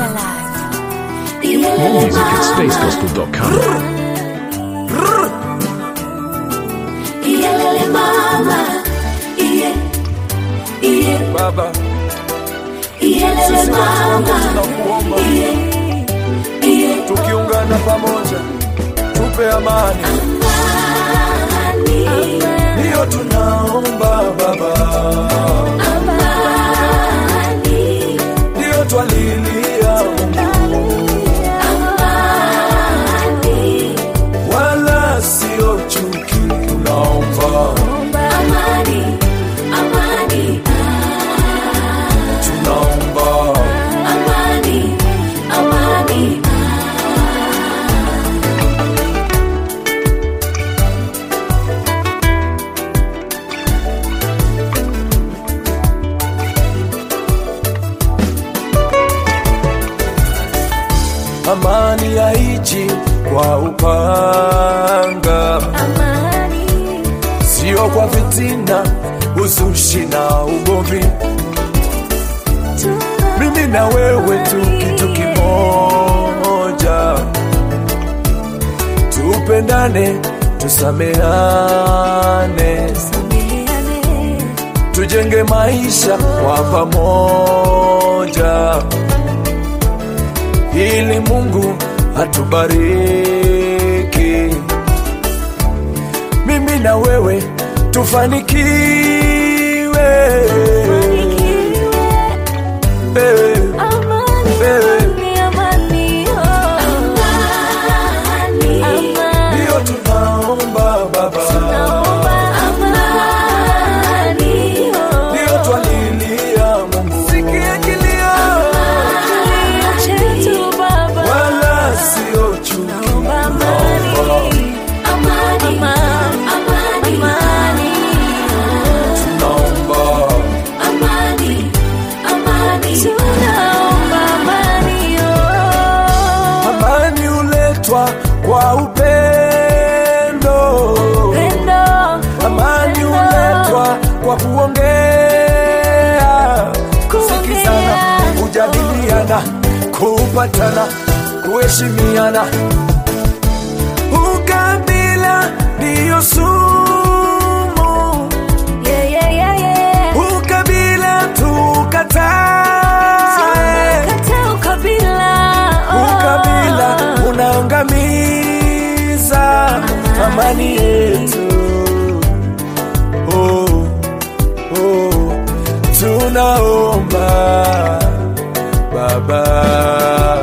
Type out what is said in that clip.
More music at spacegospel.com. Iyelele mama, iye, iye, Baba, iyelele sisi watu wote mama, tunakuomba, iye, iye, tukiungana pamoja, tupe amani, amani, ndiyo tunaomba Baba, amani, ndiyo twalilia Mungu, amani, wala sio chuki, tunaomba amani, amani, tunaomba amani, amani, amani yaiji kwa upanga, amani, sio kwa fitina, uzushi na ugomvi. mimi na wewe tu kitu kimoja, tupendane, tusameane, tujenge maisha kwa pamoja, ili Mungu atubariki. Mimi na wewe tufanikiwe, eh, ndiyo tunaomba Baba, ndiyo twalilia Mungu, sikia kilio wala sio chuki, tunaomba amani uletwa kwa upendo, amani uletwa kwa kuongea, kusikizana, kujadiliana, kupatana, kuheshimiana. Ukabila ndiyo sumu, ukabila tukatae, ukabila unaangamiza amani yetu. Oh, oh, tunaomba Baba